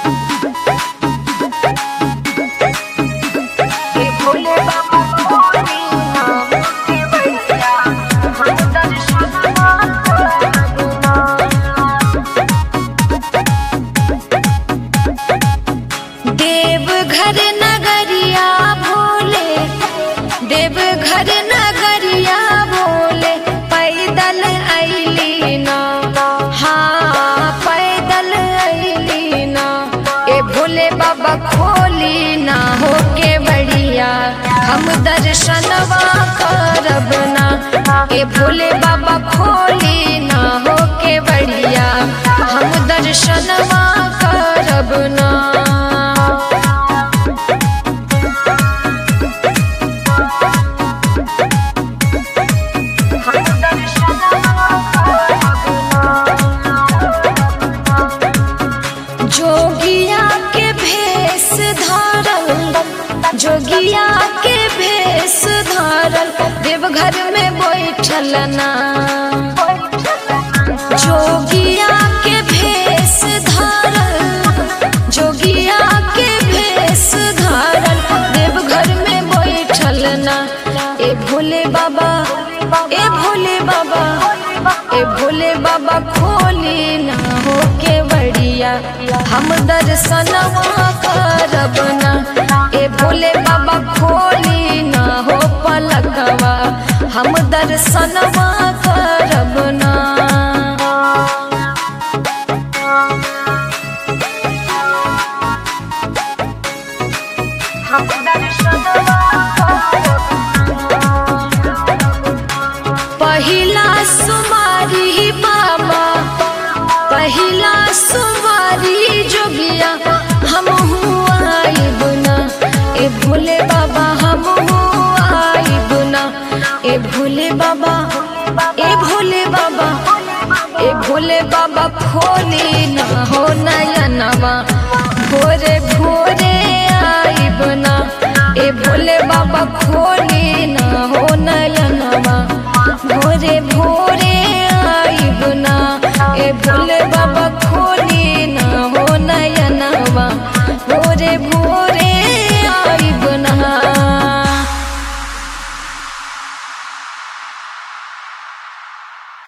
ए भोले बाबा खोली ना के बड़िया हम दर्शनवा करबना देवघर नगरिया भोले देवघर नगरिया भोले पैदल अइली ना हाँ पैदल अइली ना ए भोले बाबा खोली ना हो के बढ़िया हम दर्शनवा करब ना ए भोले बाबा खोली ना हो के बढ़िया हम दर्शनवा करब ना हम दर्शनवा करबना जोगिया के भेष धारल जोगिया के भेष धारल देवघर में बैठल ना जोगिया के भेष धारल जोगिया के भेष धारल देवघर में बैठल ना ए भोले बाबा ए भोले बाबा ए भोले बाबा खोली ना हो के बढ़िया हम दर्शनवा करब ना ए भोले बाबा खोली ना हो पलकवा हम दर्शनवा करब ना हम दर्शनवा करबना पहिला सुमारी बाबा पहिला सुमारी जोगिया हम आइब ना ए भोले बाबा हम आइब ना ए भोले बाबा ए भोले बाबा ए भोले बाबा खोली ना हो नयनवा भोरे भोरे आइब ना ए भोले बाबा खोली